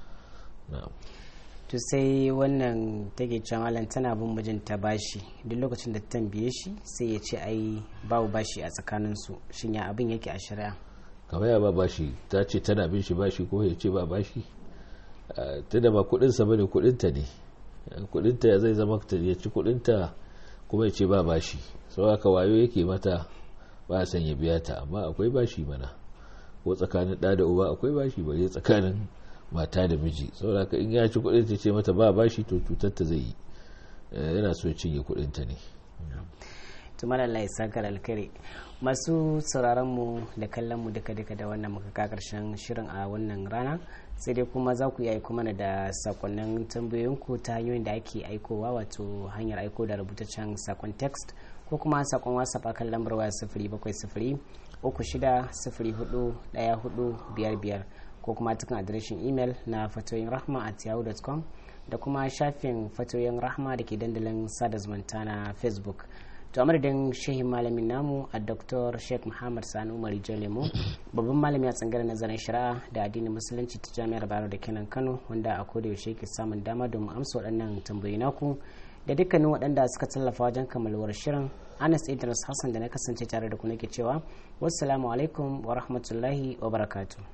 to sai wannan take cewa malam tana bin mijinta bashi duk lokacin da ta tambaye shi sai ya ce ai babu bashi a tsakaninsu shin ya abin yake a shari'a kamar ya ba bashi ta ce tana bin shi bashi ko ya ce ba bashi tunda ba kudinsa bane kudinta ne kudinta ya zai zama ta ya ci kudinta kuma ya ce ba bashi sau aka wayo yake mata ba son ya biya ta amma akwai bashi mana ko tsakanin ɗa da uba akwai bashi bare tsakanin mata da miji saboda in ya ci kuɗin ta ce mata ba bashi to cutar ta zai yi yana so cinye kuɗin ta ne tumar Allah ya saka alkhairi masu sauraron mu da kallon mu duka duka da wannan muka ka karshen shirin a wannan rana sai dai kuma za ku iya aiko mana da sakonnin tambayoyinku ta hanyoyin da ake aikowa wato hanyar aiko da rubutaccen sakon text ko kuma sakon whatsapp akan lambar waya sifiri bakwai sifiri uku shida sifiri hudu daya hudu biyar biyar ko kuma cikin adireshin imel na fatoyin rahma at yahoo.com da kuma shafin fatoyin rahma da ke dandalin sada zumunta na facebook to a madadin shehin malamin namu a dr sheikh muhammad sani umar jalemo babban malami a tsangar nazarin shari'a da addinin musulunci ta jami'ar bayero da kenan kano wanda a koda yaushe ke samun dama domin amsa waɗannan tambayi naku da dukkanin waɗanda suka tallafa wajen kammaluwar shirin anas idris hassan da na kasance tare da ku nake cewa wassalamu alaikum wa rahmatullahi wa barakatuh